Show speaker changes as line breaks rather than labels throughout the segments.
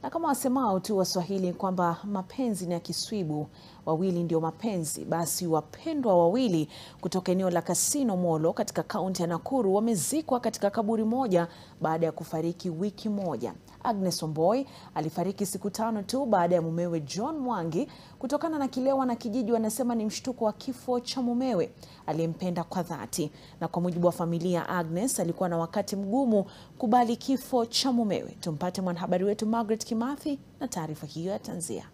Na kama wasemao tu Waswahili kwamba mapenzi ni ya kiswibu, wawili ndio mapenzi, basi wapendwa wawili kutoka eneo la Kasino Molo katika kaunti ya Nakuru wamezikwa katika kaburi moja baada ya kufariki wiki moja. Agnes Wamboi alifariki siku tano tu baada ya mumewe John Mwangi kutokana na kile wanakijiji wanasema ni mshtuko wa kifo cha mumewe aliyempenda kwa dhati. Na kwa mujibu wa familia, Agnes alikuwa na wakati mgumu kubali kifo cha mumewe. Tumpate mwanahabari wetu Margaret Kimathi na taarifa hiyo ya tanzia.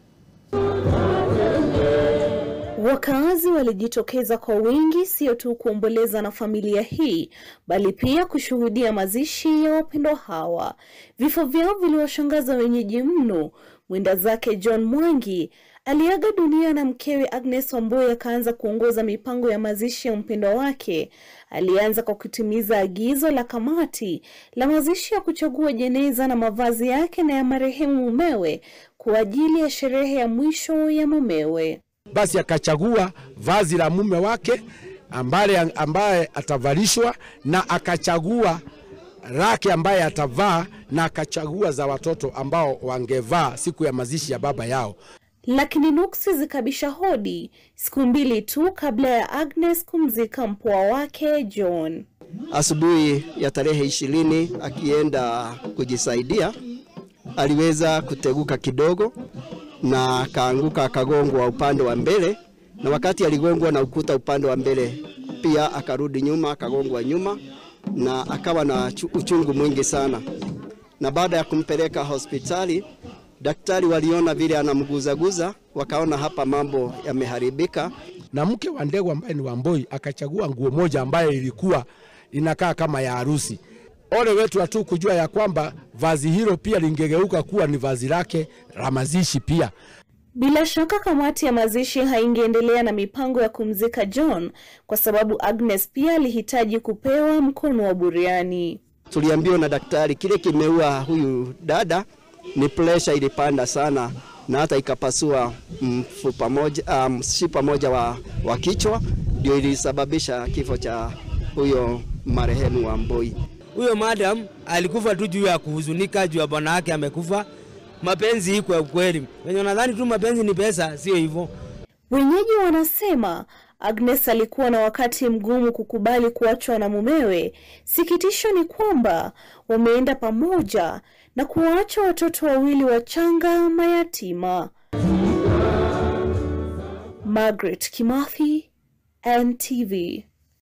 Wakaazi walijitokeza kwa wingi, sio tu kuomboleza na familia hii, bali pia kushuhudia mazishi ya wapendwa hawa. Vifo vyao viliwashangaza wenyeji mno. Mwenda zake John Mwangi aliaga dunia na mkewe Agnes Wamboi akaanza kuongoza mipango ya mazishi ya mpendwa wake. Alianza kwa kutimiza agizo la kamati la mazishi ya kuchagua jeneza na mavazi yake na ya marehemu mumewe kwa ajili ya sherehe ya mwisho ya mumewe.
Basi akachagua vazi la mume wake ambaye, ambaye atavalishwa na akachagua lake ambaye atavaa na akachagua za watoto ambao wangevaa siku ya mazishi ya baba yao.
Lakini nuksi zikabisha hodi siku mbili tu kabla ya Agnes kumzika mpwa wake John.
Asubuhi ya tarehe ishirini akienda kujisaidia aliweza kuteguka kidogo na akaanguka akagongwa upande wa mbele, na wakati aligongwa na ukuta upande wa mbele pia akarudi nyuma akagongwa nyuma na akawa na uchungu mwingi sana, na baada ya kumpeleka hospitali daktari waliona vile anamguzaguza, wakaona hapa mambo yameharibika.
Na mke wa Ndegwa ambaye ni Wamboi akachagua nguo moja ambayo ilikuwa inakaa kama ya harusi. Ole wetu hatu kujua ya kwamba vazi hilo pia lingegeuka kuwa ni vazi lake la mazishi pia.
Bila shaka kamati ya mazishi haingeendelea na mipango ya kumzika John kwa sababu Agnes pia alihitaji kupewa mkono wa buriani.
Tuliambiwa na daktari kile kimeua huyu dada ni presha ilipanda sana na hata ikapasua mfupa moja, mshipa moja wa, wa kichwa ndio ilisababisha kifo cha huyo marehemu Wamboi.
Huyo madam alikufa tu juu ya kuhuzunika juu ya bwana yake amekufa. Mapenzi iko ya ukweli, wenye nadhani tu mapenzi ni pesa, sio hivyo.
Wenyeji wanasema Agnes alikuwa na wakati mgumu kukubali kuachwa na mumewe. Sikitisho ni kwamba wameenda pamoja na kuwaacha watoto wawili wachanga mayatima. Margaret Kimathi, NTV.